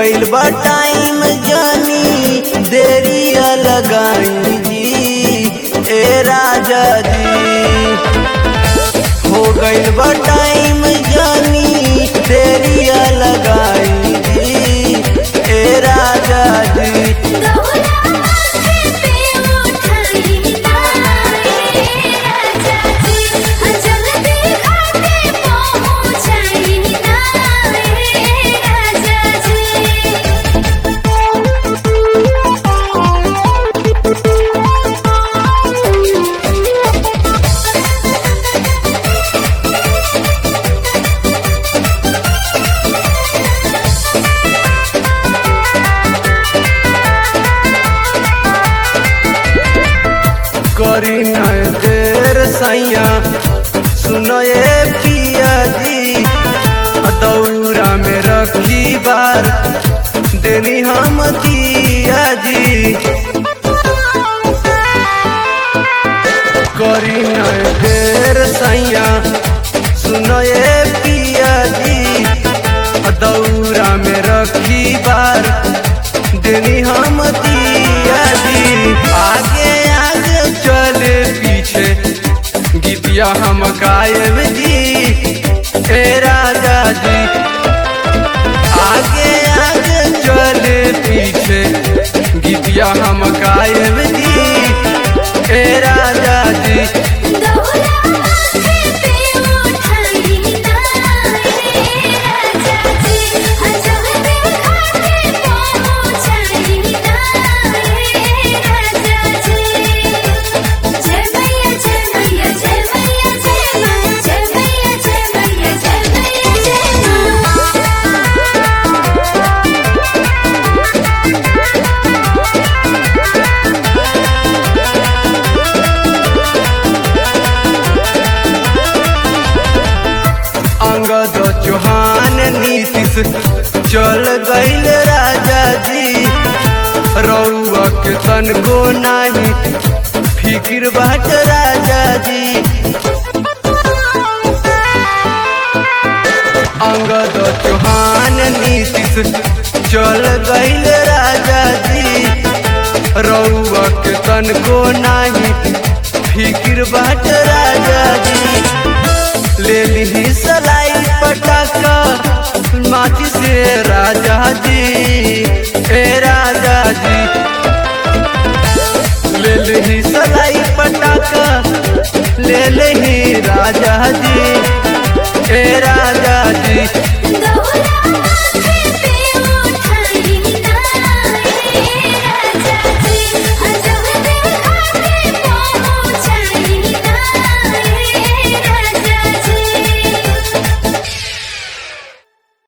गइल बा टाइम जानी देरिया लगाई जी ए राजा जी हो गइल बा टाइम जानी देरिया लगाई जी ए राजा जी गौरा माथे पे उठाई नाए राजा जी जल्दी घाटे पहुँचाई नाए राजा करी न देर सैया सुनो ये पिया जी दौरा में रखी बार देनी हम दिया जी करी न देर सैया सुनो ये पिया जी दौरा में रखी बार देनी हम दिया जी आगे आगे चले पीछे गीतिया हम गायब जी ए राजा जी आगे आगे चले पीछे गीतिया हम गायब जी ए राजा जी गौरा माथे पे उठाई नाए राजा जी जल्दी घाटे पहुँचाई नाए राजा जी जय मैया जय मैया जय मैया जय माँ जय मैया जय मैया जय मैया जय अंगद चौहान नीतीश चल गईल राजा जी रउआ के तन को नाही फिकिर बाट राजा जी अंगद चौहान नीतीश चल गईल राजा जी रउआ के तन को नाही फिकिर बाट राजा जी ले ली सलाई पटाखा माची से राजा जी ए राजा जी ले ली सलाई पटाखा ले ली राजा जी ए राजा जी गौरा